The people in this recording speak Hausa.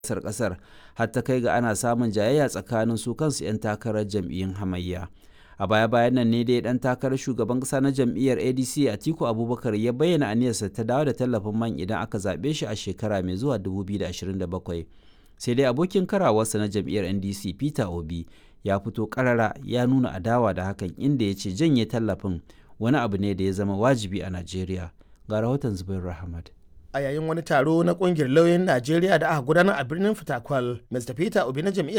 siyasar kasar har ta kai ga ana samun jayayya tsakanin su kansu 'yan takarar jam'iyyun hamayya a baya bayan nan ne dai dan takarar shugaban kasa na jam'iyyar adc atiku abubakar ya bayyana aniyarsa ta dawo da tallafin man idan aka zaɓe shi a shekara mai zuwa 2027 sai dai abokin karawarsa na jam'iyyar ndc peter obi ya fito karara ya nuna adawa da hakan inda ya ce janye tallafin wani abu ne da ya zama wajibi a najeriya ga rahoton zubair rahmat a yayin wani taro na kungiyar lauyoyin najeriya da aka gudanar a birnin fitakwal mr peter obi na jam'iyyar